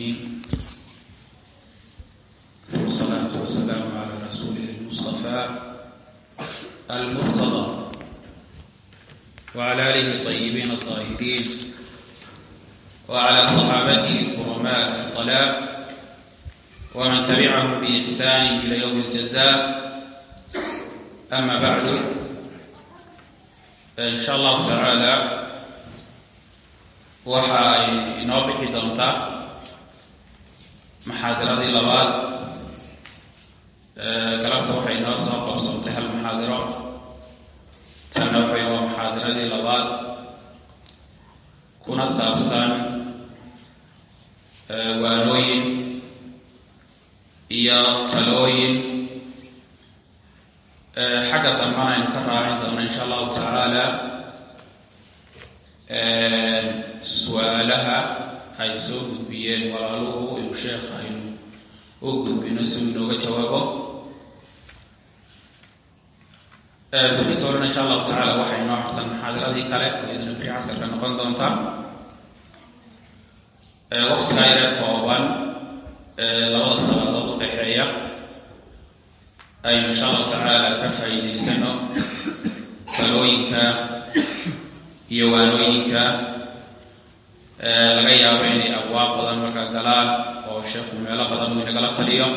العالمين والصلاة والسلام على رسوله المصطفى المرتضى وعلى آله الطيبين الطاهرين وعلى صحابته الكرماء الفضلاء ومن تبعهم بإحسان إلى يوم الجزاء أما بعد إن شاء الله تعالى waxa ay inoo bixi doontaa maxaadiradii labaad galabta waxay inoo soo qabsoontay hal maxaadiro tanna waxay waa maxaadiradii labaad kuna saabsan waanooyin iyo talooyin xagga dambana aynu ka raacin doono insha allahu tacaala su-aalaha ay soo gudbiyeen walaaluhu inuu sheekha aynu u gudbino si uu inooga jawaabo berita horena insha allahu tacala waxay inoo harsan maxaadiradii kale oo idna bri casarka noqon doonta waktigaa yaree kooban labada salaadood u dhexeeya aynu insha allahu tacaala ka faa'iidaysano talooyinka iyo waanooyinka laga yaabo inay abwaab badan markaa galaan oo sheekhu meelo badan uu inagala taliyo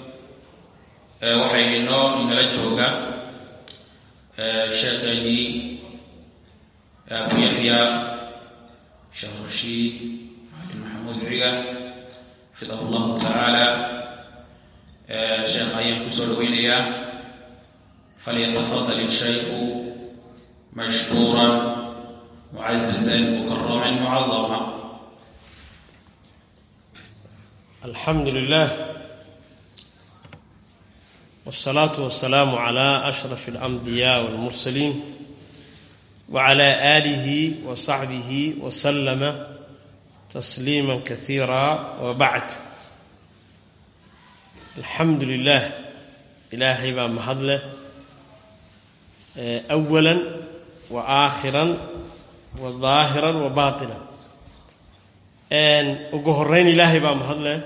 waxay inoo inala jooga sheekheennii abu yaxya sheekh rashiid ali maxamuud ciga xafidahu llahu tacaala sheekha ayaan kusoo dhaweynayaa falyatafadal ishaykhu mashkuuran معززا مكرما معظما الحمد لله والصلاة والسلام على أشرف الأنبياء والمرسلين وعلى آله وصحبه وسلم تسليما كثيرا وبعد الحمد لله إلهي بمهضله أولا وآخرا wadaahiran wa baatinan ugu horeyn ilaahay baa mahadleh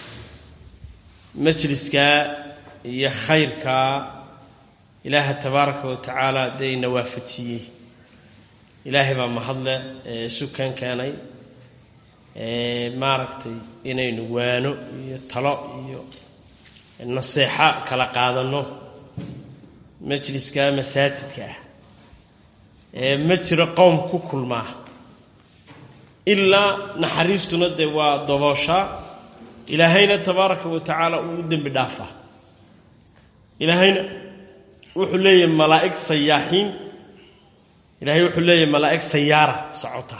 majliskaa iyo khayrkaa ilaaha tabaaraka wa tacaala dee ina waafajiyey ilaahay baa mahadleh sukan keenay maaragtay inaynu waano iyo talo iyo naseexo kala qaadanno majliskaa masaajidka ah ma jiro qowm ku kulmaa ilaa naxariistuna dee waa dobooshaa ilaahayna tabaaraka wa tacaala uu u dembi dhaafaa ilaahayna wuxuu leeyahay malaa'ig sayaaxiin ilaahay wuxuu leeyahay malaa'ig sayaara socota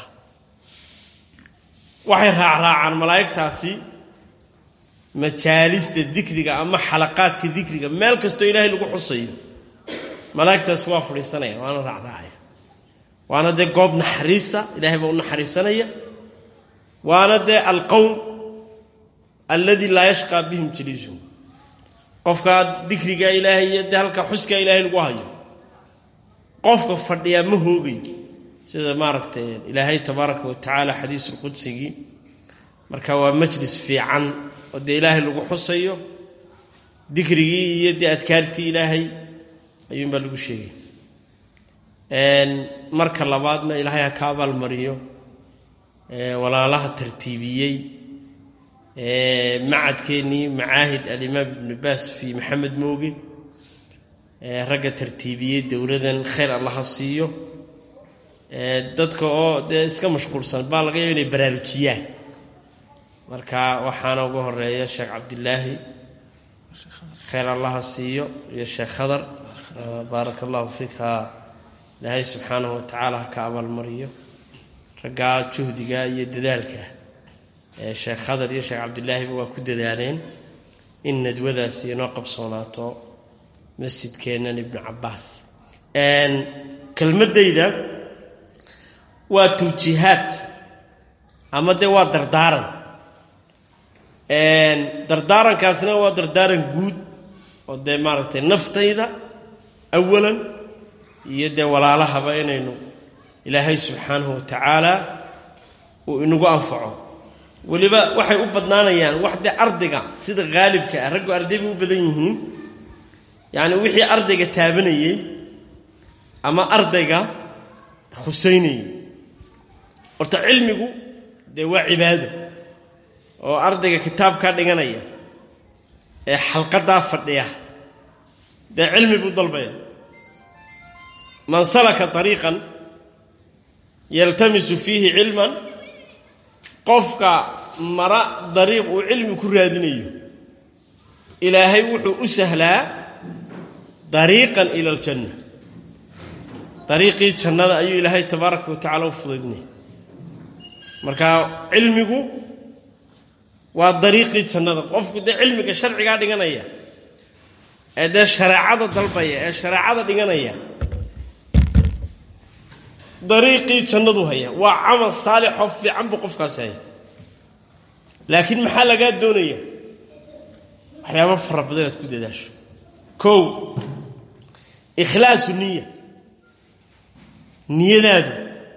waxay raacraacaan malaa'igtaasi majaalista dikriga ama xalaqaadka dikriga meel kastoo ilaahay lagu xusayo malaa'igtaasi waa fadhiisanaya waana raacraacaya waana dee goob naxariisa ilahay baa u naxariisanaya waana dee alqowm alladii laa yashqaa bihim jaliisuhum qofkaa dikriga ilaahay iyo dee halka xuskaa ilaahay lagu hayo qofka fadhiyaa ma hoogayo sida maaragtay ilaahay tabaaraka wa tacaala xadiisulqudsigii marka waa majlis fiican oo dee ilaahay lagu xusayo dikrigii iyo dee adkaartii ilaahay ayuunbaa lagu sheegay marka labaadna ilaahay ha ka abaalmariyo walaalaha tartiibiyey macadkeennii macaahid alimaam ibnu baas fii maxamed mooge ragga tartiibiyey dowladan khayr allaha siiyo dadka oo dee iska mashquulsan baa laga yaaba inay baraarujiyaan marka waxaana uga horeeya sheekh cabdilaahi khayr allaha siiyo iyo sheekh khadar baaraka allahu fiika ilaahay subxaanahu wa tacaala ha ka abaalmariyo raggaa juhdiga iyo dadaalka ee sheekh khadar iyo sheekh cabdilaahiba waa ku dadaaleen in nadwadaasi inoo qabsoonaato masjidkeennan ibnu cabbaas kelmaddayda waa tawjiihaad ama dee waa dardaaran dardaarankaasina waa dardaaran guud oo dee maaragtay naftayda awalan iyo dee walaalahaba inaynu ilaahay subxaanahu wa tacaala uu inagu anfaco weliba waxay u badnaanayaan wax dee ardayga sida haalibka ah raggu arday bay u badan yihiin yacni wixii ardayga taabanayey ama ardayga khusaynayey horta cilmigu dee waa cibaado oo ardayga kitaabkaa dhiganaya ee xalqadaa fadhiya dee cilmi buu dalbaya man salaka ariiqan yaltamisu fiihi cilman qofka mara dariiq uu cilmi ku raadinayo ilaahay wuxuu u sahlaa dariiqan ila aljanna dariiqii jannada ayuu ilaahay tabaaraka wa tacala u fudaydinaya marka cilmigu waa dariiqii jannada qofku dee cilmiga sharcigaa dhiganaya ee dee shareecada dalbaya ee shareecada dhiganaya dariiqii jannadu haya waa camal saalixoo fiican buu qofkaasi haya laakiin maxaa lagaa doonaya waxyaaba fara badan inaad ku dadaasho kow ikhlaasu niya niyadaadu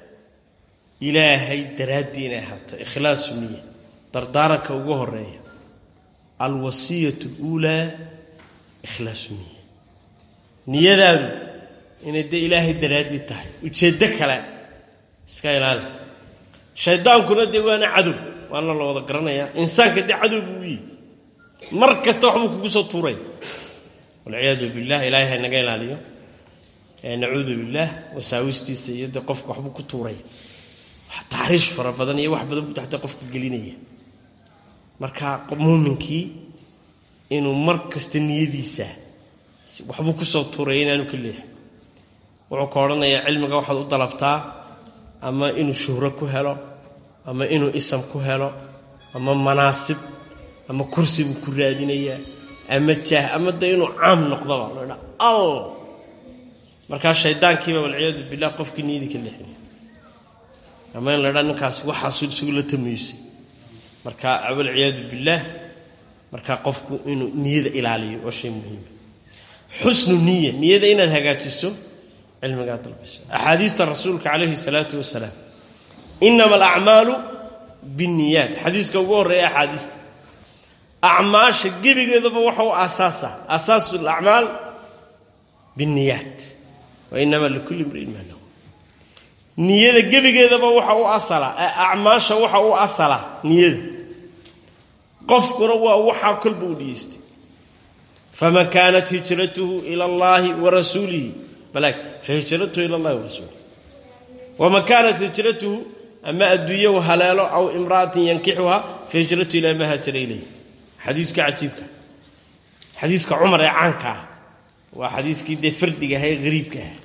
ilaahay daraaddii inay ahaato ikhlaasu niya dardaaranka ugu horeeya alwasiyatu اluulaa ikhlaasu niya niyadaadu inay dee ilaahay daraaddii tahay ujeeddo kale iska ilaali shaydaankuna dee waana cadow waana la wada garanayaa insaanka dee cadow buu yihi mar kasta waxbuu kugu soo tuuray walciyaadu billah ilaahay ha naga ilaaliyo nacuudu billaah wasaawistiisa iyo dee qofka waxbuu ku tuuray taxriish fara badan iyo wax badan buu taxta qofka gelinaya marka muuminkii inuu mar kasta niyadiisa waxbuu kusoo tuuraya inaanu ka leexin wuxuu ka odhanayaa cilmiga waxaad u dalabtaa ama inuu shuhro ku helo ama inuu isam ku helo ama manaasib ama kursi buu ku raadinayaa ama jaah ama de inuu caam noqdaba loodha al markaa shaydaankiiba walciyaadu billah qofkii niyadii ka leexinaya ama in la dhaa ninkaasi waxaasu isugu la tamaysay marka walciyaadu billaah markaa qofku inuu niyada ilaaliyo waa shay muhiima xusnu niya niyada inaad hagaajiso cilmigaa dalbayso axaadiista rasuulka calayhi salaatu wasalaam inama alacmaalu binniyaat xadiiska ugu horreeya axaadiista acmaasha gebigeedaba waxa u aasaasa asaasu alacmaal binniyaat wa inama likulli imriin maa lahu niyada gebigeedaba waxa u asala acmaasha waxa u asala niyada qofkuna waa waxaa kolba u dhiyeystay faman kaanat hijratuhu ila allahi wa rasuulihi balaag fahijratuhu ila allahi wa rasuulihi waman kaanat hijratuhu ama adduunyahu haleelo aw imra'atin yankixuha fahijratuhu ilaa maa haajara ilayh xadiiska cajiibka xadiiska cumar ee caanka ah waa xadiiskii dee fardiga aha ee hariibka ah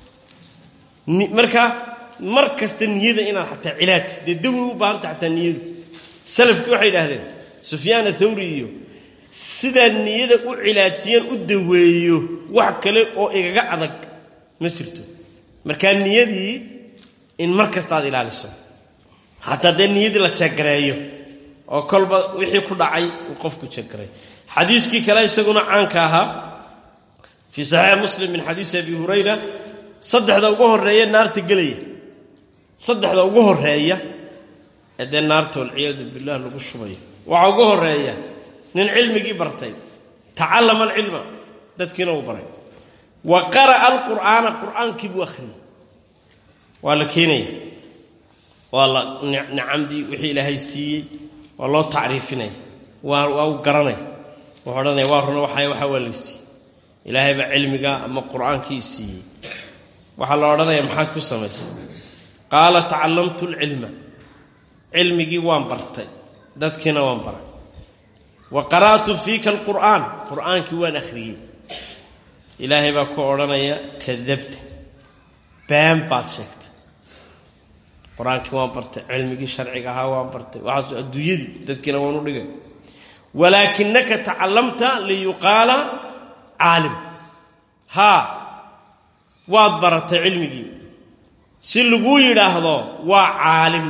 marka mar kasta niyada inaad xataa cilaaj dee dawi u baahanta xataa niyadu salafkii waxay idhaahdeen sufyaan athawri iyo sidaa niyada u cilaajiyeen u daweeyo wax kale oo igaga adag ma jirto markaa niyadii in mar kasta aad ilaaliso xataa dee niyadii la jeegareeyo oo kolba wixii ku dhacay uu qofku jeegaray xadiiskii kale isaguna caanka ahaa fii saxiix muslim min xadiisi abi hurayra saddexda ugu horeeya naarta gelaya saddexda ugu horeeya ee dee naarta walciyaadu billah lagu shubayo waxaa ugu horeeya nin cilmigii bartay tacallama alcilma dadkiina uu baray wa qara'a alqur'aana qur'aankii buu akhriyey waa la keenaya waa la nicamdii wixii ilaahay siiyey waa loo tacriifinaya waa waa u garanaya wuxuu odhanaya waa runa waxa waxaa waa la siiyey ilaahay baa cilmiga ama qur'aankii siiyey waxaa la odhanaya maxaad ku samaysay qaala tacallamtu alcilma cilmigii waan bartay dadkiina waan baray wa qara'tu fiika alqur'aan qur'aankii waan akhriyey ilaahay baa ku odhanaya kadabta been baad sheegtay qur-aankii waan bartay cilmigii sharciga ahaa waan bartay waxaas adduunyadii dadkiina waan u dhigay walaakinaka tacallamta liyuqaala caalim haa waad baratay cilmigii si laguu yidhaahdo waa caalim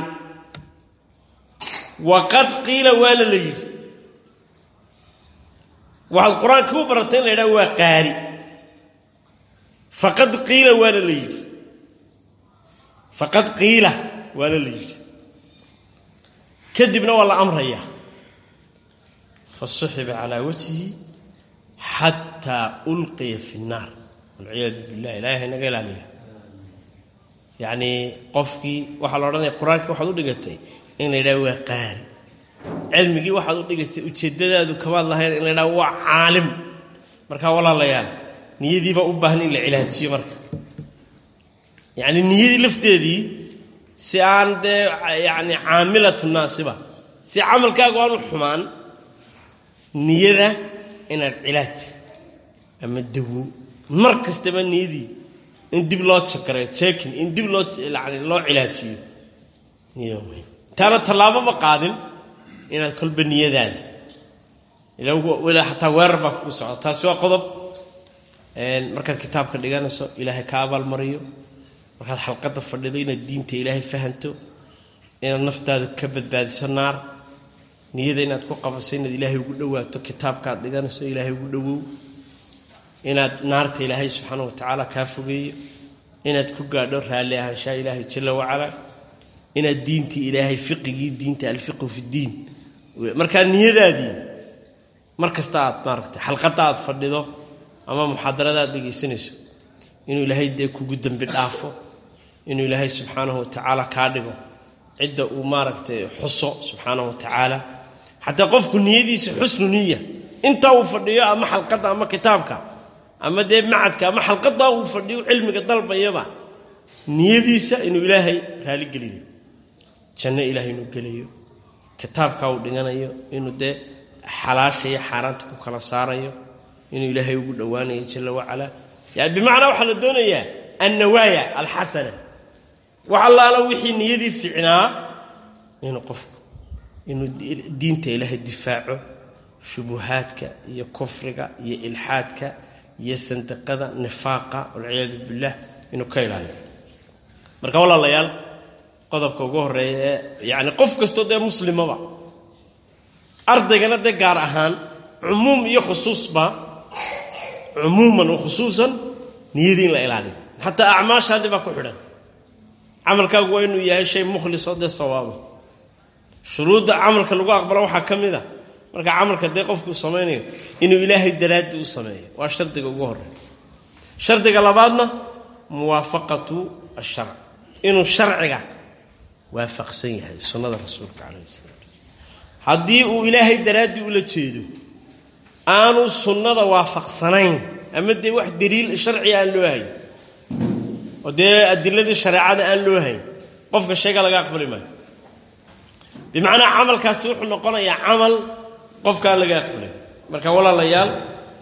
waqad qiila waana la yidhi waxaad qur-aankii u baratay in la yidhahdo waa qaari faqad qiila waana la yidhi faqad qiila waana la yidhi kadibna waa la amrayaa fa suxiba calaa wajhihi xataa ulqiya fi nnaar walciyaadu billah ilahay naga ilaaliya yacnii qofkii waxaa la odhanaya qur-aankii waxaad u dhigatay in la yidhaha waa qaari cilmigii waxaad u dhigatay ujeeddadaadu kamaad lahayn in la yidhaha waa caalim markaa walaalayaal niyadiibaa u baahan in la cilaajiyo marka yacni niyadii lafteedii si aan dee yacni caamilatu naasiba si camalkaagu aan u xumaan niyada inaad cilaaj ama dawo mar kastaba niyadii in dib loo jakareyo jekin in dib loo yani loo cilaajiyo niyada muhim taana tallaaboma qaadin inaad kolba niyadaada ilaa xataa weerar baa kugu socda taasi waa qodob markaad kitaabka dhiganayso ilaahay ka abaalmariyo markaad xalqadda fadhido inaad diinta ilaahay fahanto inaad naftaada ka badbaadiso naar niyada inaad ku qabaso inaad ilaahay ugu dhowaato kitaabkaaad dhiganayso ilaahay ugu dhowow inaad naarta ilaahay subxaana wa tacaala kaa fogeeyo inaad ku gaadho raalli ahaanshaha ilaahay jalla wacalaa inaad diintii ilaahay fiqigii diinta alfiqhu fi ddiin markaa niyadaadii mar kasta aad maaragtay xalqadda aad fadhido ama muxaadarada aad dhegaysanayso inuu ilaahay dee kugu dembi dhaafo inuu ilaahay subxaanahu wa tacaala kaa dhigo cidda uu maaragtay xuso subxaanahu wa tacaala xataa qofku niyadiisa xusnu niya intaa uu fadhiyo ama xalqadda ama kitaabka ama dee macadka ama xalqadaa uu fadhiyo cilmiga dalbayaba niyadiisa inuu ilaahay raaligeliyo janno ilaahay inuu gelayo kitaabkaa uu dhiganayo inuu dee xalaasha iyo xaaraanta ku kala saarayo inuu ilaahay ugu dhowaanayo jalla wacalaa yani bimacnaa waxaa la doonayaa annawaaya alxasana wax allaala wixii niyadii ficnaa inuu qofku inuu diinta ilaahay difaaco shubuhaadka iyo kufriga iyo ilxaadka iyo sandiqada nifaaqa walciyaadu billah inuu ka ilaaliyo marka walaalayaal qodobka ugu horeeya ee yani qof kastoo dee muslimaba ardaygana dee gaar ahaan cumuum iyo khusuusba cumuuman wa khusuusan niyadii in la ilaaliyo xataa acmaashaadii baa ku xidhan camalkaagu waa inuu yahay shay mukhlisoo dee sawaabo shuruudda camalka lagu aqbalo waxaa ka mid a marka camalka dee qofkuu samaynayo inuu ilaahay daraaddi u sameeyo waa shardiga ugu horeeya shardiga labaadna muwaafaqatu asharc inuu sharciga waafaqsan yahay sunnada rasuulka calayhi salaatu haddii uu ilaahay daraaddii ula jeedo aanu sunnada waafaqsanayn ama dee wax daliil sharciga aan loo hayn oo dee adiladii shareecada aan loo hayn qofka sheega laga aqbali maayo bimacnaa camalkaasi wuxuu noqonayaa camal qofkaan laga aqbalay marka walaalayaal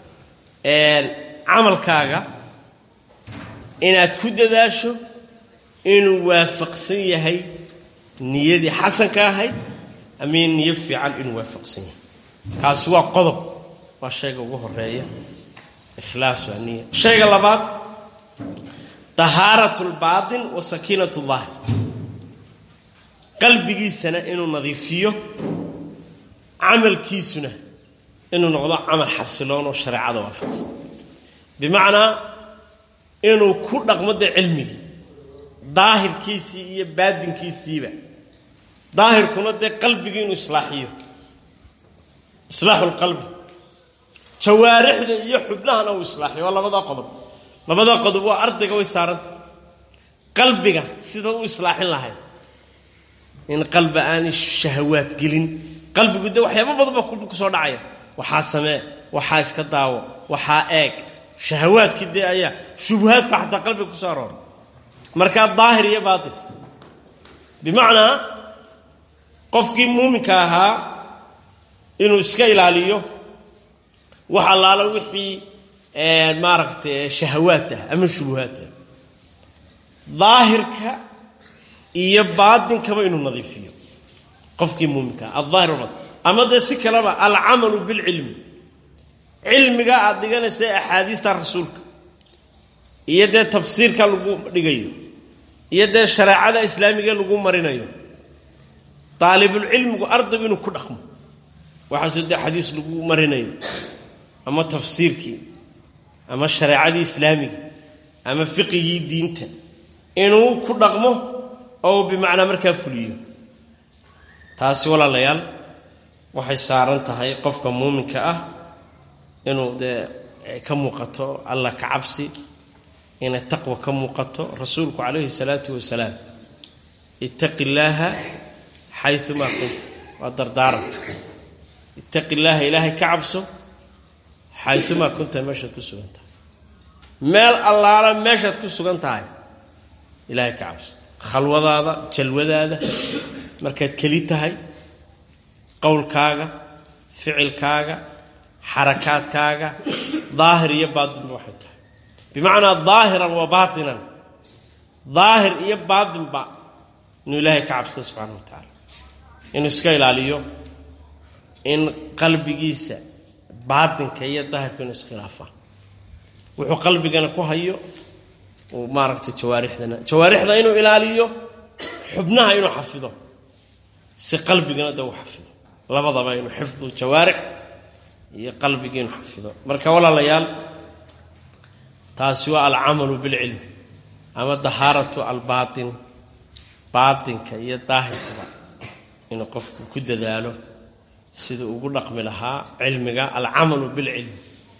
camalkaaga inaad ku dadaasho inuu waafaqsan yahay niyadii xasanka ahayd ama niyo fiican inuu waafaqsan yahay kaasi waa qodob waa shayga ugu horeeya ikhlaas waa niya shayga labaad tahaarat lbaatin wa sakiinat llahi qalbigiisana inuu nadiifiyo camalkiisuna inuu noqdo camal xasiloon oo shareecada waafaqsan bimacnaa inuu ku dhaqmo dee cilmigii daahirkiisii iyo baadinkiisiiba daahirkuna dee qalbigii inuu islaaxiyo islaaxu lqalbi jawaarixda iyo xubnahana uu islaaxiyo waa labadaa qodob labadaa qodob waa ardayga way saaranta qalbiga sida u islaaxin lahayd in qalbi aanay shahawaad gelin qalbigu de waxyaaba badan baa kusoo dhacaya waxaa samee waxaa iska daawo waxaa eeg shahawaadkii dee ayaa shubuhaad baa xataa qalbiga kusoo aroora markaa daahir iyo baatin bimacnaa qofkii muuminka ahaa inuu iska ilaaliyo wax allaala wixii maaragtay shahawaad ah ama shubuhaad ah daahirka iyo baatinkaba inuu nadiifiyo qofkii muuminkaa aldaahir wal ama dee si kaleba alcamalu bilcilmi cilmiga aad dhiganaysa axaadiista rasuulka iyo dee tafsiirka lagu dhigayo iyo dee shareecada islaamiga lagu marinayo daalibulcilmigu ardaygu inuu ku dhaqmo waxaasoo dee xadiis lagu marinayo ama tafsiirkii ama shareecadii islaamiga ama fiqigii diinta inuu ku dhaqmo oo bimacnaa markaa fuliyo taasi walaalayaal waxay saaran tahay qofka muuminka ah inuu dee ka muuqato allah ka cabsi inay taqwa ka muuqato rasuulku calayhi salaatu wasalaam ittaqi illaaha xayumaa kunta waa dardaaran ittaqi illaaha ilaahay ka cabso xayumaa kunta meeshaad ku sugan tahay meel allaala meeshaad ku sugan tahay ilaahay ka cabso khalwadaada jalwadaada markaad keli tahay qowlkaaga ficilkaaga xarakaadkaaga daahir iyo baatinba waxay tahay bimacnaa daahiran wa baatinan daahir iyo baatinba inuu ilaahay ka cabsado subxaana wa tacaala inuu iska ilaaliyo in qalbigiisa baatinka iyo daahirka inuu iskhilaafaan wuxuu qalbigana ku hayo uu maaragtay jawaarixdana jawaarixda inuu ilaaliyo xubnaha inuu xafido si qalbigana de uu xafido labadaba inuu xifdu jawaarix iyo qalbiga inuu xafido marka walaalayaal taasi waa alcamalu bilcilmi ama dahaaratu albaatin baatinka iyo daahirkaba inuu qofku ku dadaalo siduu ugu dhaqmi lahaa cilmiga alcamalu bilcilmi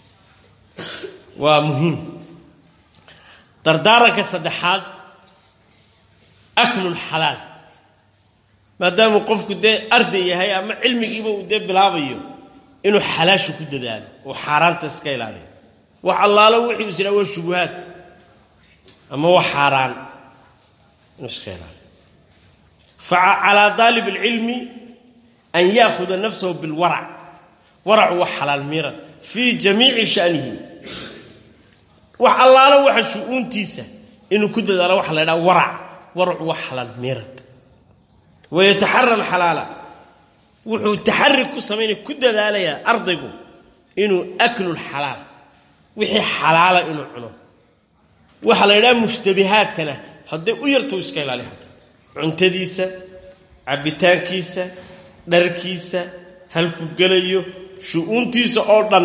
waa muhiim dardaaranka saddexaad aklulxalaal maadaamuu qofku dee arday yahay ama cilmigiiba uu dee bilaabayo inuu xalaashu ku dadaalo uu xaaraanta iska ilaaliyo wax allaalo wixii is idhaa waa shubuhaad ama wax xaaraan inuu iska ilaaliyo facalaa daalib alcilmi an yaahuda nafsahu bilwarac waracu waa xalaal miirad fii jamiici shanihi wax allaalo waxa shu-uuntiisa inuu ku dadaalo waxa la ydhaha warac waracu waa xalaal miirad wayataxara alxalaala wuxuu taxari ku samaynaya ku dadaalayaa ardaygu inuu aklulxalaal wixii xalaala inuu cuno waxaa la ydhaha mushtabihaadkana hadday u yarta u iska ilaaliya hata cuntadiisa cabbitaankiisa dharkiisa halku gelayo shu-uuntiisa oo dhan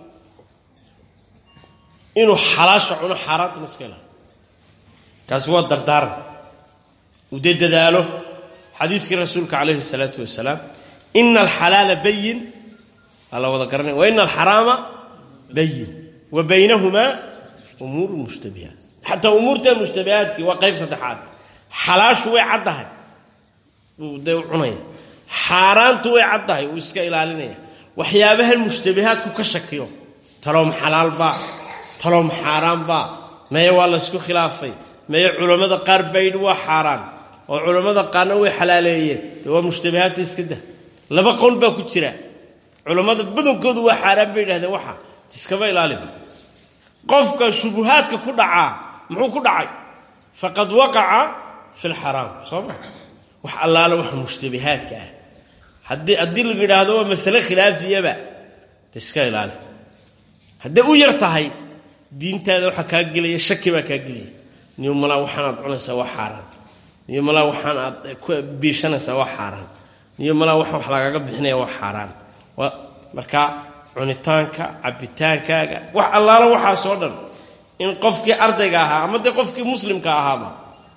inuu xalaasha cuno xaaraantana iska ilaaliyo kaasi waa dardaaran uu dee dadaalo xadiiskii rasuulka calayhi salaatu wasalaam ina alxalaala bayin waa la wada garanaya wa ina alxaraama bayin wa baynahumaa umuuru mushtabihaat xataa umuurta mushtabihaadkii waa qayb saddexaad xalaashu way caddahay uu dee u cunaya xaaraantu way caddahay uu iska ilaalinaya waxyaabahan mushtabihaadku ka shakiyo taloom xalaalbaa taloom xaaraanbaa meye waa laysku khilaafay meye culammada qaar baydhi waa xaaraan oo culammada qaarna way xalaaleeyeen dee waa mushtabihaadta iska dah laba qowl baa ku jira culammada badankoodu waa xaaraan bay yidhahdeen waxa iskaba ilaaliba qofka shubuhaadka ku dhacaa muxuu ku dhacay faqad waqaca fi lxaraam soo ma wax allaale waxa mushtabihaadka ah haddii haddii lagu yidhaahdo waa masale khilaafiyaba de iska ilaali hadday u yar tahay diintaada waxaa kaa gelaya shaki baa kaa gelaya niyo malaa waxaan aad cunaysaa waa xaaraan niyo malaa waxaan aad ku biishanaysaa waa xaaraan niyo malaa wax wax lagaga bixinaya waa xaaraan marka cunitaanka cabbitaankaaga wax allaalo waxaasoo dhan in qofkii ardayga ahaa ama dee qofkii muslimka ahaaba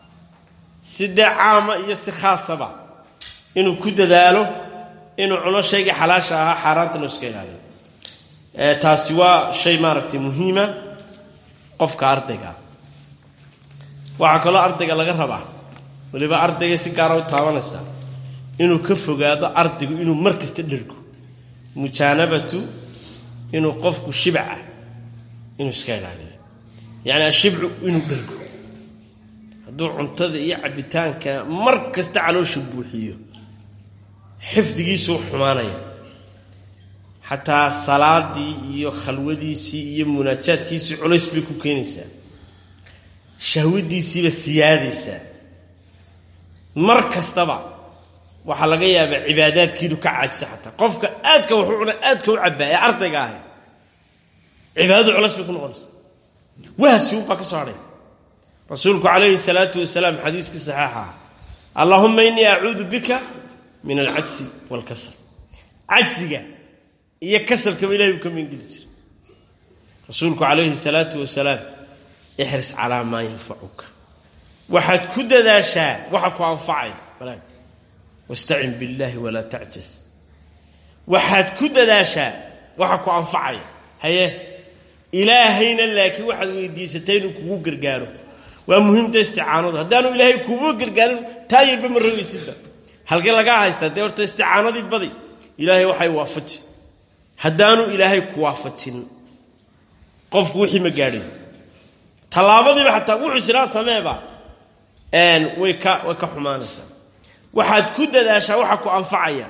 si dee caama iyo si khaasaba inuu ku dadaalo inuu cuno shaygii xalaasha ahaa xaaraantana iska ilaaliyo taasi waa shay maaragtay muhiima qofka ardayga waxaa kaloo ardayga laga rabaa waliba ardayga si gaara u taabanaysaa inuu ka fogaado ardaygu inuu mar kasta dhergo mujaanabatu inuu qofku shibca inuu iska ilaaliyo yacni ashibcu inuu dhergo hadduu cuntada iyo cabbitaanka mar kasta caloosha buuxiyo xifdigiisuu xumaanaya xataa salaadii iyo khalwadiisii iyo munaajaadkiisii culays bay ku keenaysaa shahwadiisiiba siyaadaysaa mar kastaba waxaa laga yaabaa cibaadaadkiinu ka caajisa xataa qofka aadka waxu cuna aadka u cabbaa ee ardayga ahay cibaadadu culays bay ku noqonaysa wahsi unbaa ka soo hadhay rasuulku calayhi salaatu wasalaam xadiiskii saxiixa ah allaahuma innii acuudu bika min alcajsi waalkasal cajsiga iyo kasalkaba ilahay uu ka meengeli jiray rasuulku calayhi salaatu wasalaam ixris calaa maa yanfacuka waxaad ku dadaashaa waxa ku anfacaya walaag wastacin billaahi walaa tacjas waxaad ku dadaashaa waxa ku anfacaya haye ilaahayna laakiin waxaad weydiisatay inuu kugu gargaaro waa muhiimta isticaanadu haddaanu ilaahay kugu gargaarin taa yarba ma rogaysidba halkee lagaa haystaa dee horta isticaanadii badi ilaahay waxay waafaji haddaanu ilaahay ku waafajin qofku wixii ma gaadhay tallaabadiiba xataa wuxuu siraa sameeba way ka way ka xumaanaysaa waxaad ku dadaashaa waxa ku anfacaya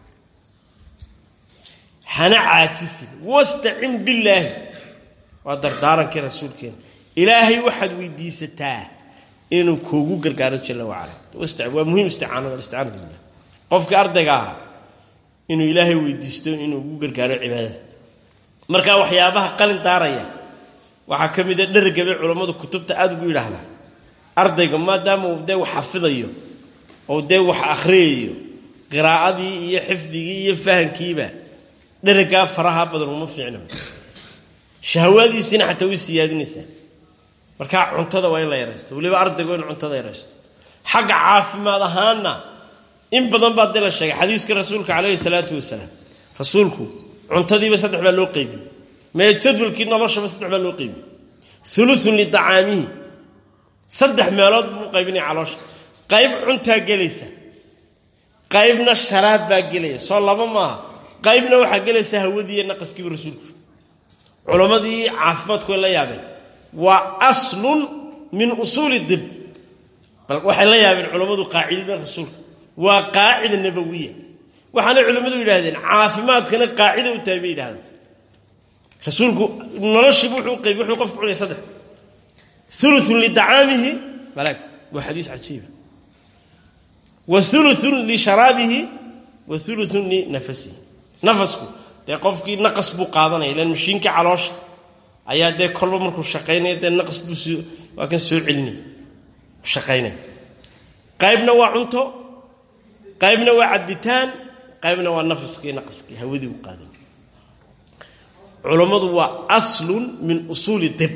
hana caajisin wastacin billaahi waa dardaarankii rasuulkeena ilaahay waxaad weydiisataa inuu kuugu gargaaro jalla wacala waa muhiim isticaanada isticaanatu billah qofkii ardayga ahaa inuu ilaahay weydiisto inuu ugu gargaaro cibaadada marka waxyaabaha qalin daaraya waxaa ka mida dhergabay culammadu kutubta aada ugu yidhaahdaa ardayga maadaama uu dee wax xafidayo oo dee wax akhriyayo qiraa'adii iyo xifdigii iyo fahankiiba dheragaa faraha badan uma fiicna shahawaadiisiina xataa way siyaadinaysaa markaa cuntada waa in la yaraysto weliba ardayga waa in cuntada yaraysto xagga caafimaad ahaanna in badan baa dee la sheegay xadiiska rasuulka calayhi salaatu wasalaam rasuulku cuntadiiba saddex baa loo qeybiyey mee jadwalkii noloshaba saddex baa loo qeybiyey uluun lidacaamihi saddex meelood buu qaybinaya caloosha qayb cuntaa gelaysa qaybna sharaab baa gelaya soo laba maaha qaybna waxaa gelaysa hawadiiiyo naqaskiiba rasuulku culammadii caafimaadku way la yaabeen waa aslun min usuuli dib bal waxay la yaabeen culammadu qaacidada rasuulka waa qaacida nabawiya waxaanay culimmadu yidhahdeen caafimaadkana qaacida u tahay bay yidhahdeen rasuulku noloshiibu wuxuu qaybi wuxuu qofku cunaya saddex uluun lidacaamihi malaag waa xadiis cajiiba wa uluun lisharaabihi wa uluun linafasihi nafasku dee qofkii naqas buu qaadanaya ilan mashiinkii caloosha ayaa dee kolba markuu shaqaynaya dee naqas buu s waa kan soo celinaya shaqaynaya qaybna waa cunto qaybna waa cabitaan qaybna waa nafaskii naqaskii hawadii u qaadan culammadu waa aslun min usuuli dib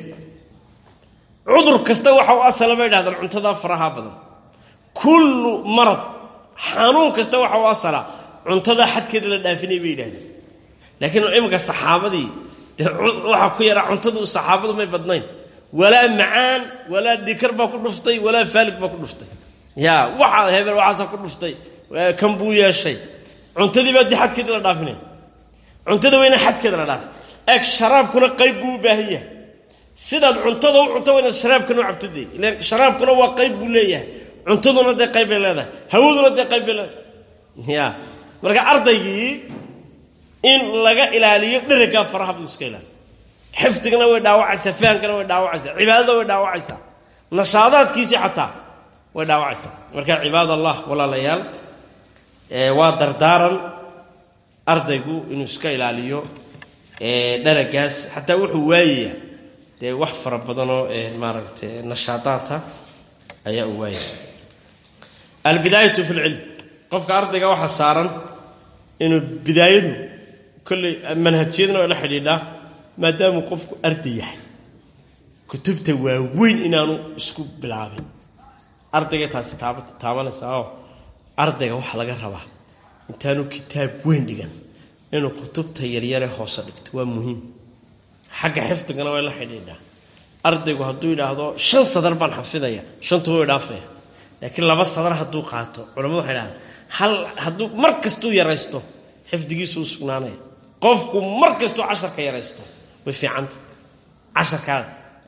cudur kasta waxa u asala bay dhahdaan cuntadaa faraha badan kullu marad xanuun kasta waxa u asala cuntadaa xadkeeda la dhaafinay bay yidhahdeen laakiin imika saxaabadii dee waxaa ku yaraa cuntadu saxaabadu may badnayn walaa macaan walaa dhikar baa ku dhuftay walaa faalig baa ku dhuftay ya waxa hebel waxaasa ku dhuftay kan buu yeeshay cuntadii baa di xadkeeda la dhaafinaya cuntada waa ina xadkeeda la dhaafin eeg sharaabkuna qayb buu u baahan yahay sidaad cuntada u cunto waa inaad sharaabkana u cabto dee ilan sharaabkuna waa qayb buu leeyahay cuntaduna dee qayb bay leedahay hawaduna dee qayb bay leedahay ya marka ardaygii in laga ilaaliyo dherigaa faraha buu iska ilaaliyo xifdigana way dhaawacaysaa fahamkana way dhaawacaysaa cibaadada way dhaawacaysaa nashaadaadkiisii xataa way dhaawacaysaa marka cibaad allah walaalayaal waa dardaaran ardaygu inuu iska ilaaliyo dheragaas xataa wuxuu waayayaa dee wax fara badanoo maaragtay nashaadaadta ayaa uu waayaya albidaayatu fi lcilm qofka ardayga waxaa saaran inuu bidaayadu kolley manhajiyadna waa la xidhiidhaa maadaamuu qofku arday yahay kutubta waaweyn inaanu isku bilaabin ardayga taasi taab taabanaysaa oo ardayga waxaa laga rabaa intaanu kitaab weyn dhigan inuu kutubta yaryare hoose dhigto waa muhiim xagga xifdigana waa la xidhiidhaa ardaygu hadduu yidhaahdo shan sadar baan xafidaya shantuba way dhaafaya laakiin laba sadar hadduu qaato culamadu waxay dhahdaan hal hadduu mar kastuu yaraysto xifdigiisu u sugnaanaya qofku mar kastuu casharka yaraysto way fiicanta casharkaa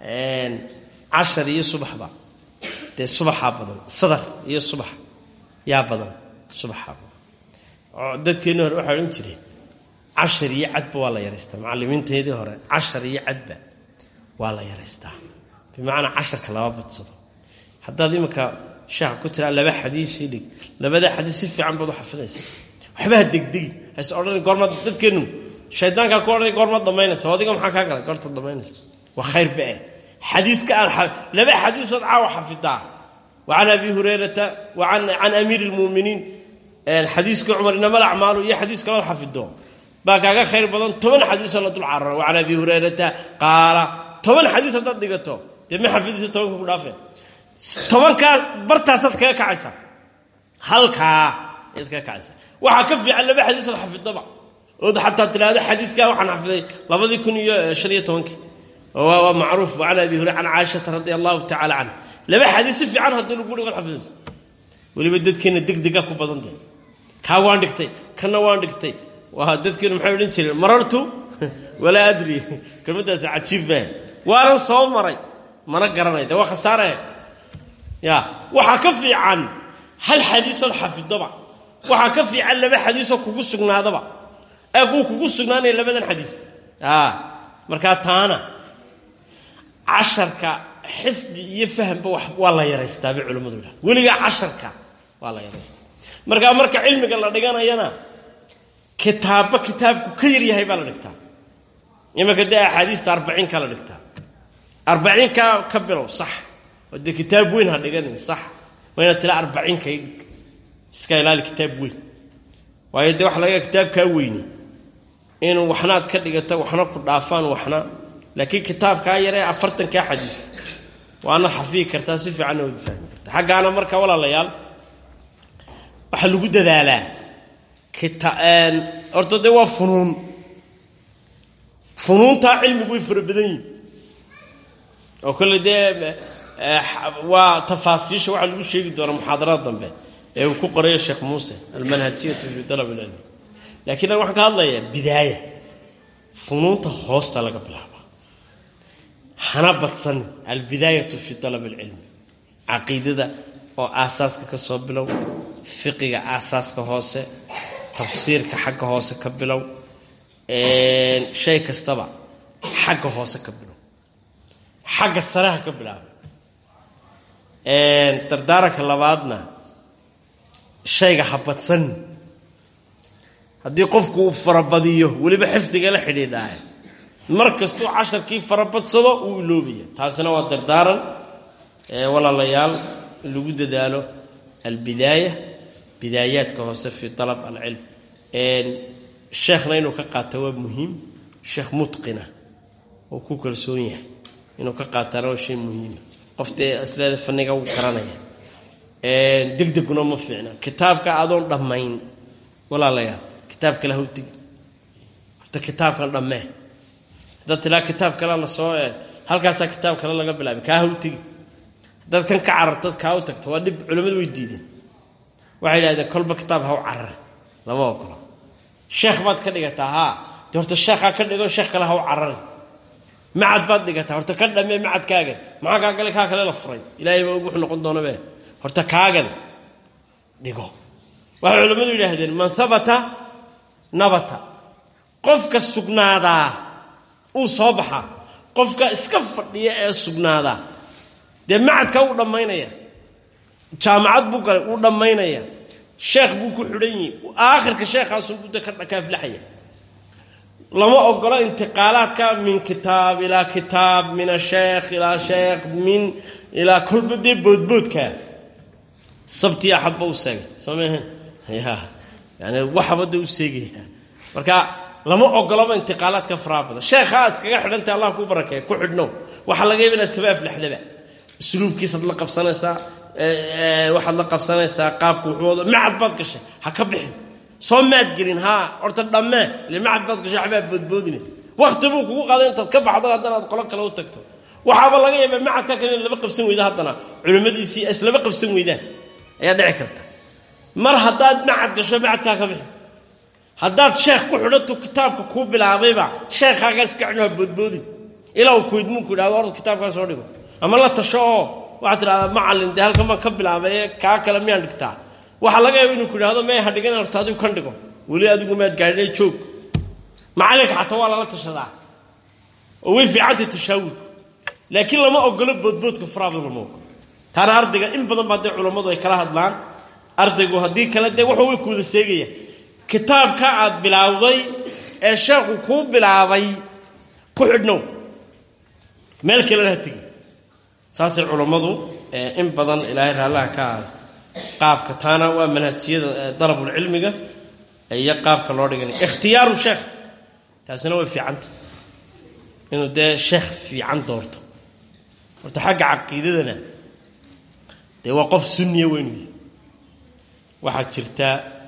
cashar iyo subaxba dee subaxaa badan sadar iyo subax yaa badan subaxaa badan dadkeenni hore waxay odhan jireen cashar iyo cadba waa la yaraystaa macallimiinteedii hore cashar iyo cadba waa la yaraystaa bimacnaa casharka lama badsado haddaad iminka sheekha ku tiraa laba xadiisii dhig labada xadiis si fiican baad u xafidaysa waxba ha degdegi has odhan goormaad dadkeennu shaydaankaa ku odhanay goormaad dhammaynaysa adiga maxaa kaa galay goortaad dhammaynaysa waa khayr ba eh xadiiska aad laba xadiisood caawa xafidaa wa can abi hurayrata wa can amiiri lmuuminiin xadiiska cumar inama lacmaalu iyo xadiis kalood xafido baa kaaga khayr badan toban xadiisoo la dul cararo wa can abi hurayrata qaala toban xadiis haddaad dhigato dee ma xafidaysa tobanka ku dhaafeen tobankaa bartaasaad kaga kacaysa halkaa ayaad ka kacaysa waxaa ka fiican laba xadiis ood xafidaba ood xataa tidhaahdo xadiiskaa waxaan xafiday labadii kun iyo shan iyo tobankii waa macruuf can abi hurayra can caaishata radi allahu tacala canha laba xadiis si fiican haddii lagu dhigo xafidaysa weliba dadkeena degdega ku badan tahay kaa waan dhigtay kana waan dhigtay waa dadkeenu maxay odhan jireen marartu walaa adri kelmadaas cajiib baa waanan soo maray mana garanay de waa khasaare ya waxaa ka fiican hal xadiisood xafidaba waxaa ka fiican laba xadiisoo kugu sugnaadaba ee kuu kugu sugnaanaya labadan xadiis markaa taana casharka xifdi iyo fahamba waa la yaraystaa bay culimmadu yidhaha weligaa casharka waa la yaraystaa markaa marka cilmiga la dhiganayana kitaabba kitaabku ka yaryahay baa la dhigtaa imanka dee axaadiista arbaciinka la dhigtaa arbaciinka ka bilow sax oo dee kitaab weyn ha dhiganin sax waa inaad tila arbaciinka iska ilaali kitaab weyn waayo dee waxa laga kitaabkaa weyni inuu waxnaad ka dhigato waxna ku dhaafaan waxna laakiin kitaabkaa yaree afartankaa xadiis waana xafiyi kartaa si fiicanna waad fahmi kartaa xaggaana marka walaalayaal waxaa lagu dadaalaa horta dee waa funuun funuuntaa cilmigu way fara badan yihin oo kolle dee waa tafaasiisha waxaa lagu sheegi doonaa muxaadarada dambe ee uu ku qorayo sheekh muuse almanhajiyatu fi dalab ilcilmi laakiin an waxaan ka hadlayaa bidaaya funuunta hoosta laga bilaaba hana badsan albidaayatu fi dalab alcilmi caqiidada oo aasaaska ka soo bilow fiqiga aasaaska hoose tafsiirka xagga hoose ka bilow shay kastaba xagga hoose ka bilow xagga sareha ka bilaaba dardaaranka labaadna shayga ha badsan haddii qofku uu farabadiyo weliba xifdiga la xidhiidhaaye mar kastuu casharkii farabadsado uu iloobaya taasina waa dardaaran walaalayaal lagu dadaalo albidaaya bidaayaadka hoose fi alab alcilm sheekhna inuu ka qaata waa muhiim sheekh mutqina oo ku kalsoon yahay inuu ka qaataana waa shay muhiima qoftee asleeda faniga wuu garanaya degdeguna ma fiicna kitaabka adoon dhammayn walaalayaal kitaab kale ha u tegi horta kitaabkan dhammee haddaad tilaa kitaab kale lasoo halkaasaa kitaab kale laga bilaabay kaa ha u tegi haddaad kan ka carartad kaa u tagto waa dhib culimmadu way diideen waxay idhahdeen kolba kitaab ha u carar lama ogolo sheekh baad ka dhigataa haa dee horta sheekhaa ka dhigo sheekh kale ha u cararin macad baad dhigataa horta ka dhammee macadkaagan maxaa kaa gale kaa kale la furay ilaahay baa wuxuu noqon doonabe horta kaagan dhigo waxay culimmadu yidhaahdeen man habata nabata qofka sugnaadaa uu soo baxaa qofka iska fadhiya ee sugnaadaa dee macadka uu dhammaynaya jaamacad buu galay uu dhammaynaya sheekh buu ku xidhan yihi aakhirka sheekhaasunbuu de ka kaaflaxaya lama ogolo intiqaalaadka min kitaab ilaa kitaab min asheekh ilaa sheekh min ilaa kolba dee boodboodka sabti axadba u seegay soo maahan ya yani waxaba de u seegaya marka lama ogolaba intiqaalaadka faraha badan sheekha aad kaga xidhantay allah ku barakeeya ku xidhnow waxaa laga yaba inaad kaba aflaxdaba usluubkiisaad la qabsanaysaa waxaad la qabsanaysaa qaabka wuxuuwado macad baad gashay ha ka bixin soo maad gelin haa horta dhammee ile macad baad gashay waxbaa boodboodine wakti buu kugu qaaday intaad ka baxdo haddana aad qolo kale u tagto waxaaba laga yaabaa macadka kale in laba qabsan weyda haddana culimmadiisii islaba qabsan weydaan ayaa dhici karta mar haddaad macad gasho macadkaa ka bixin haddaad sheekh ku xidhantu kitaabka kuu bilaabayba sheekhaagaa iska cino ha boodboodin ilaa uu kuidmuunku yidhahdo orda kitaabkaa soo dhigo ama la tasho oo waxaad tidhahdaa macallin dee halkan baan ka bilaabay ee kaa kale miyaan dhigtaa waxaa laga yaaba inuu ku yidhahdo mee ha dhigan horta adigu kan dhigo weli adigu maad gaadhinay joog macallinka xataa waa lala tashadaa oo way fiicantay tashaawurku laakiin lama ogolo boodboodka faraabada lama ogolo taana ardayga in badan baa dee culammadu ay kala hadlaan ardaygu haddii kale dee wuxuu way kuwada seegaya kitaabka aad bilaawday ee sheekhu kuu bilaabay ku xidhnow meel kalena ha tegi saasay culammadu in badan ilaahay raallaha ka aada qaabka taana waa manhajiyada dalabulcilmiga iyo qaabka loo dhiganay ikhtiyaaru sheekh taasina way fiicanta inuu dee sheekh fiican doorto horta xagga caqiidadana dee waa qof sunniya weynu yahy waxaa jirta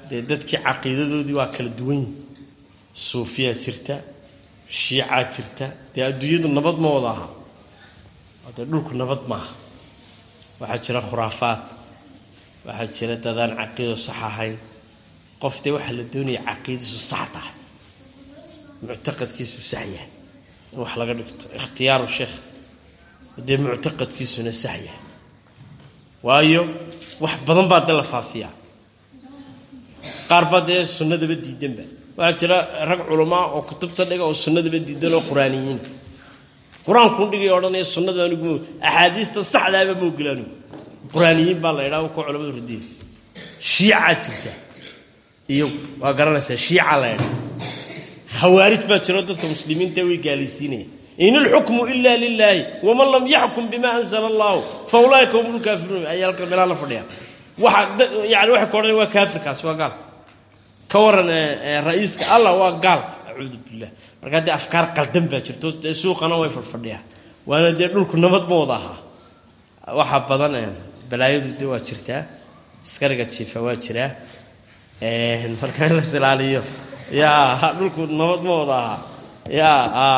dee dadkii caqiidadoodii waa kala duwan yihin suufiyaa jirta shiicaa jirta dee adduunyadu nabad ma wada aha dee dhulku nabad maaha waxaa jira khuraafaad waxaa jira dadaan caqiido sax ahayn qof dee waxaa la doonaya caqiidadiisu sax tahay muctaqadkiisu sax yahay in wax laga dhigto ikhtiyaaru sheekh dee muctaqadkiisuna sax yahay waayo wax badan baa dee la faafiyaa qaar baa dee sunnadaba diidanba waxaa jira rag culamaa oo kutubta dhiga oo sunnadaba diidan oo qur-aaniyiina qur-aankuu dhigay odhanaya sunnada anigu axaadiista saxdaaba ma ogila anigu qur-aaniyiin baa la idhaha kuwa culamadu radiya shiicaa jirta iyo waa garanaysaa shiica la idhaha khawaarij baa jiro dadka muslimiinta way gaalaysiinaya in ilxukmu ila lilaahi waman lam yaxkum bima anzala allahu fa ulaaika hum lkaafiruun ayaa halka meelaha la fadhiya waxa yani waxay ku odhanaya waa kaafirkaas waa gaal ka waran ra-iiska allah waa gaal acuudu billah markaa dee afkaar qaldan baa jirto dee suuqana way fadhfadhiyaan waana dee dhulku nabad ma wada ahaa waxaa badan balaayadu de waa jirtaa askariga jiifa waa jiraa marka in las ilaaliyo ya dhulku nabad ma wada ahaa ya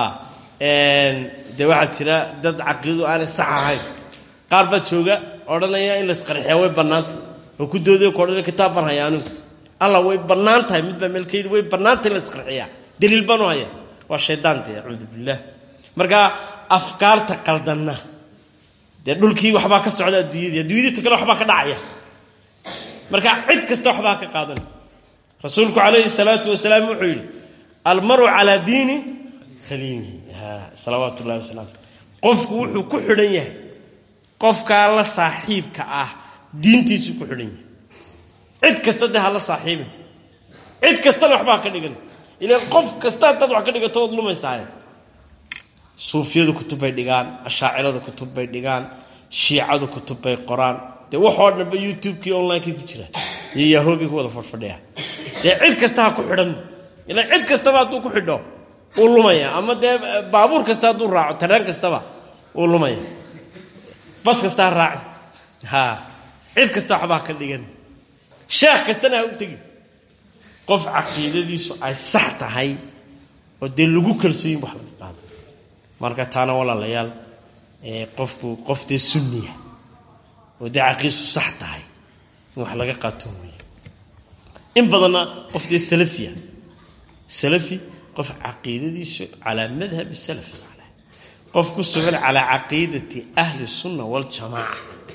dee waxaa jira dad caqiidadu aanay sax ahayn qaar baa jooga odhanaya in laisqarxiya way bannaanta oo ku dooday ku odhanaya kitaab baan haya anigu alla way bannaan tahay mid baa meel ka yidhi way bannaanta in laisqarxiyaa daliil baanu haya waa shaydaan dee acuudu billah marka afkaarta qaldanna dee dhulkii waxbaa ka socda adduunyadii adduunyadii ta kale waxbaa ka dhacaya marka cid kasta waxbaa ka qaadanay rasuulku calayhi salaatu wasalaam wuxuu yidhi almaru calaa diini khaliilihi salawaatu ullahi wasalam qofku wuxuu ku xidhan yahay qofkaa la saaxiibka ah diintiisuu ku xidhan yahay cid kasta dee ha la saaxiibin cid kastana waxbaa ka dhigan ilaan qof kasta haddaad wax ka dhigato ood lumaysaaye suufiyadu kutub bay dhigaan ashaaciradu kutub bay dhigaan shiicadu kutub bay qoraan dee waxoo dhanba youtube-kii online-kii ku jira iyo yahoogii ku wada fadhfadhiyaa dee cid kasta ha ku xidhan ilaan cid kastaba hadduu ku xidho uu lumaya ama dee baabuur kasta hadduu raaco tareen kastaba uu lumaya bas kasta ha raaci ha cid kasta waxbaa ka dhigan sheekh kastana ha u tegin qof caqiidadiisu ay sax tahay oo dee lagu kalsooyin wax laga qaado marka taana walaalayaal qofku qof dee sunniya oo dee caqiidsu sax tahay in wax laga qaato weeye in badanna qof dee salafiya salafi qof caqiidadiisu calaa madhabi salaf saalix qof ku sugan calaa caqiidati ahli sunna waljamaaca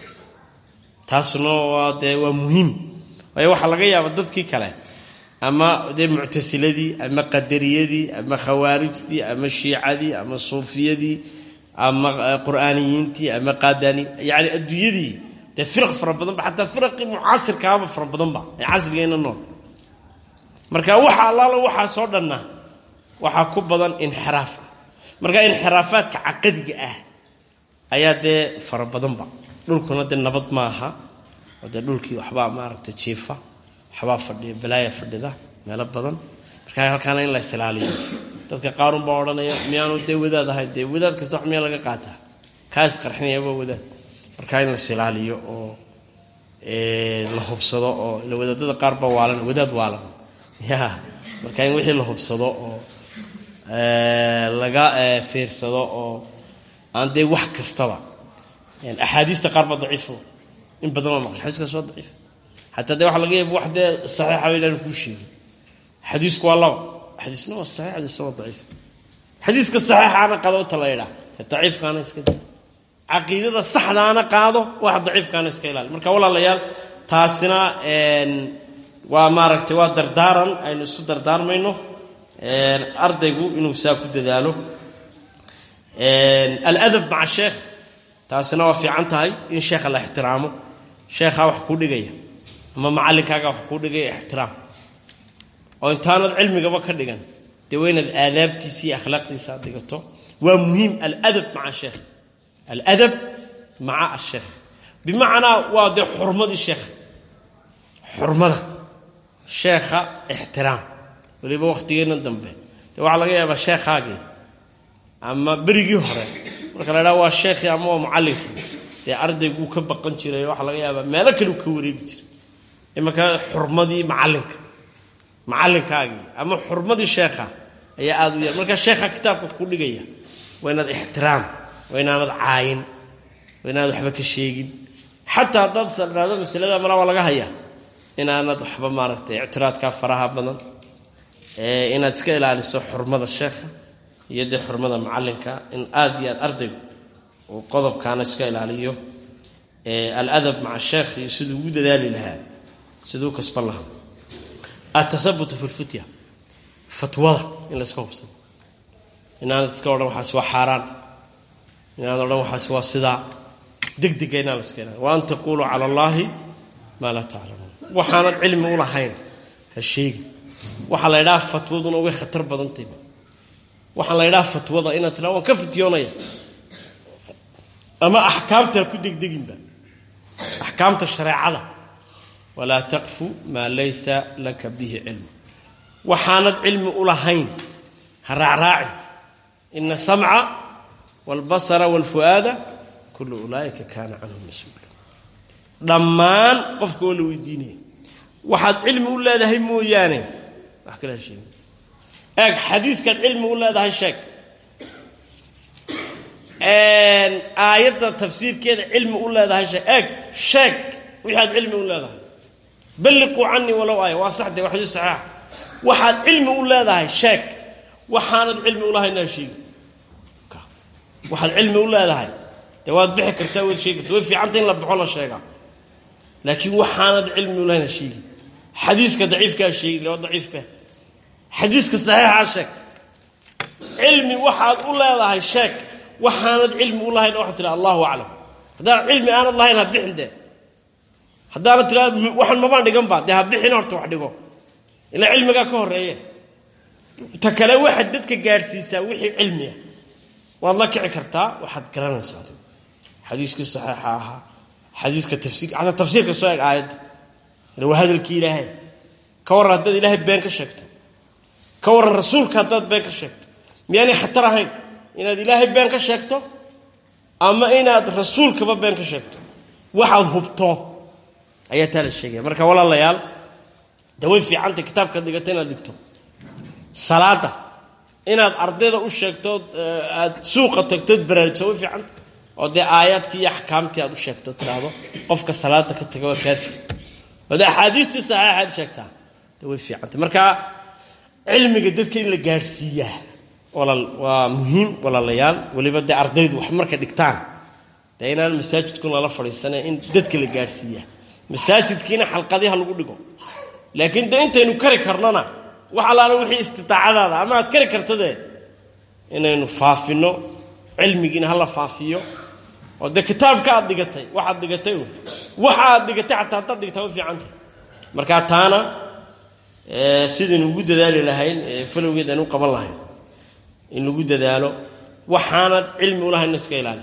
taasuna waa dee waa muhiim waayo waxaa laga yaaba dadkii kale ama dee muctasiladii ama qadariyadii ama khawaarijtii ama shiicadii ama suufiyadii ama qur'aaniyiintii ama qaadani yani adduunyadii dee firaq fara badanba xataa firaqii mucaasirkaaba fara badanba ee casrigeena nool marka waxa allaala waxaasoo dhanna waxaa ku badan inxiraafka marka inxiraafaadka caqadiga ah ayaa dee fara badanba dhulkuna dee nabad maaha oo dee dhulkii waxbaa maaragta jiifa waxbaa fadhiya balaaya fadhida meelo badan marka halkaana in la isilaaliyo dadka qaarun baa odhanaya miyaanu dee wadaad ahayn dee wadaad kasta wax miyaa laga qaataa kaa isqarxinaya waa wadaad marka in la isilaaliyo oo la hubsado oo ila wadaadada qaar baa waalan wadaad waalan ya marka in wixii la hubsado oo laga fiirsado oo aan dee wax kastaba axaadiista qaar baa daciifo in badan waa maqan xadiiskaas waa daciif xataa dee waxa laga yaaba wax dee saxiixa inaan kuu sheegin xadiisku waa laba xadiisna waa saxiix xadiisna waa daciif xadiiska saxiixaana qaado ta la yidhaah daciifkaana iska da caqiidada saxdaana qaado waxa daciifkaana iska ilaali marka walaalayaal taasina waa maaragtay waa dardaaran aynu isu dardaarmayno ardaygu inuu saa ku dadaalo aladab maca sheekh taasina waa fiican tahay in sheekha la ixtiraamo sheekhaa wax kuu dhigaya ama macallinkaaga wax kuu dhigaya ixtiraam oo intaanad cilmigaba ka dhigan dee waa inaad aadaabtiisa iyo akhlaaqdiisa aad dhigato waa muhiim aladab maca sheekh aladab maca asheekh bimacnaa waa dee xurmadii sheekha xurmada sheekha ixtiraam waliba wakhtigeenna dambe dee waxaa laga yaabaa sheekhaagii ama berigii hore marka la idhaha waa sheekhii ama waa mucallinkii dee ardayguu ka baqan jiray waxaa laga yaabaa meelo kale u ka wareegi jiray imanka xurmadii macallinka macallinkaagii ama xurmadii sheekha ayaa aada u yar marka sheekha kitaabka ku dhigaya waa inaad ixtiraam waa inaanad caayin waa inaanad waxba ka sheegin xataa haddaad sadhaado masalada mala waa laga hayaa inaanad waxba maaragtay ictiraadkaa faraha badan inaad iska ilaaliso xurmada sheekha iyo dee xurmada macallinka in aada iyo aad ardaygu uu qodobkaana iska ilaaliyo aladab maca sheekh iyo siduu ugu dadaali lahaa siduu kasban lahaa atahabutu fi lfutya fatwada in layska hubsado inaanad iska odhan waxaas waa xaaraan inaanad odhan waxaas waa sidaa degdega inaan laska ilaaliyo wa an taquluu cala allaahi maa laa taclamuun waxaanad cilmi u lahayn ha sheegi waxaa la ydhaha fatwaduna way khatar badantayba waxaa la ydhaha fatwada inaad tiraa waan ka fityoonaya ama axkaamta ha ku degdeginba axkaamta shareecada walaa taqfu maa laysa laka bihi cilmu waxaanad cilmi u lahayn ha raacraacin ina asamca waalbasara waalfu'aada kullu ulaa'ika kaana canhu mas-uula dhammaan qofka oo la weydiinaya waxaad cilmi u leedahay mooyaane wax kale ha sheegin eeg xadiiskaad cilmi u leedahay sheeg aayadda tafsiirkeeda cilmi u leedahay sheeg eeg sheeg wixii aad cilmi u leedahay balliquu canii walow aaya waa saxde waa xadiis saxiixa waxaad cilmi u leedahay sheeg waxaanad cilmi u lahayn ha sheegi waxaad cilmi u leedahay dee waad bixi kartaa waad sheegi karta way fiicanta in la baxo la sheegaa laakiin waxaanad cilmi u lahayn ha sheegi xadiiska daciifkaa sheegi le waa daciifka xadiiska saxiixaa sheeg cilmi waxaad u leedahay sheeg waxaanad cilmi u lahayn waxaad tiraa allahu aclam haddaad cilmi aanad lahayn ha bixin dee haddaanad tiraa waxaan mabaan dhigan ba dee ha bixin horta wax dhigo ilaa cilmigaa ka horeeye ta kale waxaad dadka gaadhsiisaa wixii cilmiya waad la kici kartaa waxaad garanaysaa adigu xadiiskii saxiixa ahaa xadiiska tafsiir hataa tafsiirka soo eg aayadda waa hadalkii ilaahay ka warran haddaad ilaahay been ka sheegto ka warran rasuulka haddaad been ka sheegto miyaanay khatar ahayn inaad ilaahay been ka sheegto ama inaad rasuulkaba been ka sheegto waxaad hubto ayaa taa la sheegaya marka walaalayaal de way fiicanta kitaabka dhigata inaad dhigto salaada inaad ardayda u sheegtood aad suuqa tagtood baraarugso way fiicanta oo dee aayaadkii iyo axkaamtii aad u sheegto tiraahdo qofka salaada ka taga waa kaafir oo dee axaadiistii saxiixaad sheegtaa de way fiicanta marka cilmiga dadka in la gaadhsiiyaa walaal waa muhiim walaalayaal weliba dee ardaydu wax marka dhigtaan dee inaan masaajidkun lala fadhiisana in dadka la gaadhsiiyaa masaajidkiina xalqadiha lagu dhigo laakiin de intaynu kari karnona wax allaala wixii istidaacadaada ama aad kari kartadee inaynu faafino cilmigiina hala faafiyo oo dee kitaabka aad dhigatay waxaad dhigatay waxa aad dhigatay xataa haddaad dhigtaa way fiicantah markaa taana sidaynu ugu dadaali lahayn falowgeed aynu u qaban lahayn in lagu dadaalo waxaanad cilmi u lahayn iska ilaali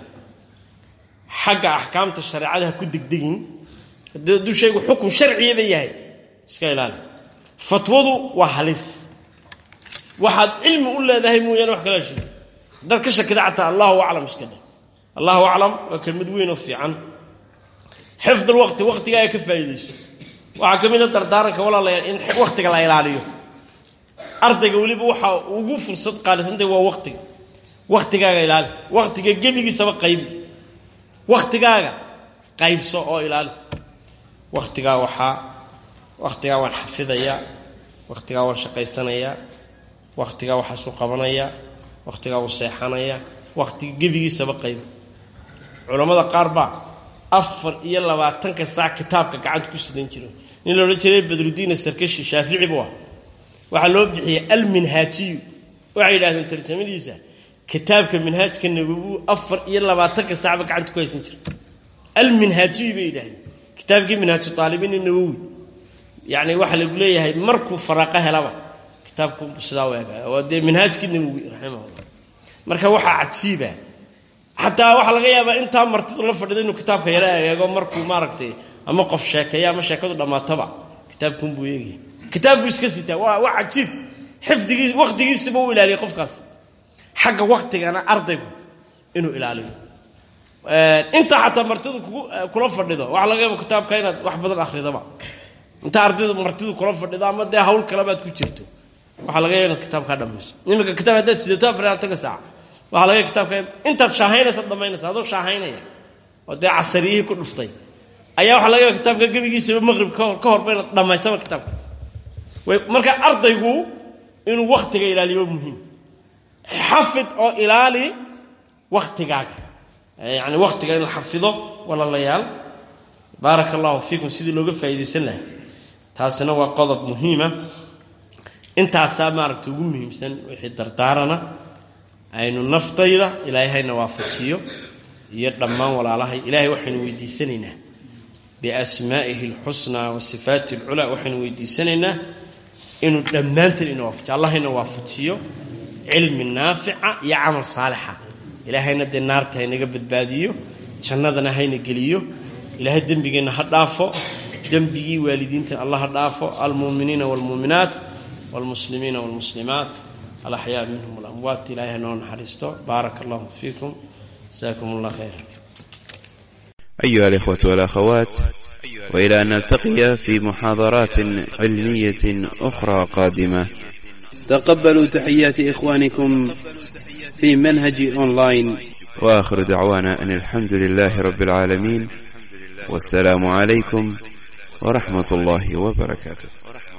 xagga axkaamta shareecada ha ku degdegin hadduu shaygu xukun sharciyaba yahay iska ilaali fatwadu waa halis waxaad cilmi u leedahay mooyaane wax kala sheegi haddaad ka shakida xataa allahu aclam iska dheh allahu aclam waa kelmad weyn oo fiican xifd alwaqti waqtigaaga ka faa'iidayso waxaa ka mid a dardaaranka walaalayaal in waqtiga la ilaaliyo ardayga weliba waxaa ugu fursad qaalisantay waa waqtiga waqtigaaga ilaali waqtiga gebigiisaba qaybi waqtigaaga qaybso oo ilaali waqtigaa waxaa waqtigaa waan xafidayaa waqtigaa waan shaqaysanayaa waqtigaa waxaasuu qabanayaa waqtigaa wuu seexanayaa waqtiga gebigiisaba qaybi culammada qaar baa afar iyo labaatanka saac kitaabka gacanta ku sidan jiro nin la odhan jiray badrudiin sarkashi shaafici buu ah waxaa loo bixiyey alminhaajiyu waxay yidhahdeen tarjamadiisa kitaabka minhaajka nawowi afar iyo labaatanka saacba gacanta ku haysan jira alminhaajiyu bay yidhahdeen kitaabkii minhaaju aalibiin nawowi yani waxaa lagu leeyahay markuu faraqo helaba kitaabku sidaa u ega waa dee minhaajkii nawowi raximahullah marka waxaa cajiiba xataa waxaa laga yaabaa intaa martidu la fadhido inuu kitaabka yaro eego markuu maaragtay ama qof sheekeeya ama sheekadu dhammaataba kitaabkunbuu eegaya kitaabku iska sitaa waa waa cajiib xifdigiis waqtigiisaba u ilaaliya qofkaas xagga waqtigana ardaygu inuu ilaaliyo intaa xataa martidu kugu kula fadhido waxaa laga yaaba kitaabka inaad wax badan akhridaba inta ardaydu martidu kula fadhido ama dee hawl kalebaad ku jirto waxaa laga yaga inaad kitaab kaa dhamayso iminka kitaab haddaad sidato afar iyo tobanka saac waxaa laga yaga kitaabka intaad shaahaynaysaad dhamaynaysa adoo shaahaynaya oo dee casariyihii ku dhuftay ayaa waxaa laga yaga kitaabka gebigiisaba maqrib ka horba inaad dhammaysaba kitaabka marka ardaygu inuu waktiga ilaaliyo muhiim xafid oo ilaali waktigaaga yani waktiga in la xafido walaalayaal baaraka allahu fiikum sidii looga faa'iidaysan lahay taasina waa qodob muhiima intaasaa maaragta ugu muhiimsan wixii dardaarana aynu naftayda ilaahay hayna waafajiyo iyo dhammaan walaalahay ilaahay waxaynu weydiisanaynaa biasmaa'ihi alxusnaa wa sifaati alculaa waxaynu weydiisanaynaa inuu dhammaanteen ina waafajiyo allah hayna waafajiyo cilmi naafica iyo camal saalixa ilaahayna dee naarta haynaga badbaadiyo jannadana hayna geliyo ilaahay dembigeenna ha dhaafo dembigii waalidiinta allah ha dhaafo almuuminiina waalmuuminaat waalmuslimiina waalmuslimaat alaxyaa minhum walamwaat ilahay hanoo naxariisto baaraka allahu fiikum jasaakum allah khayra أيها الإخوة والأخوات وإلى أن نلتقي في محاضرات علمية أخرى قادمة تقبلوا تحيات إخوانكم في منهج أونلاين وآخر دعوانا أن الحمد لله رب العالمين والسلام عليكم ورحمة الله وبركاته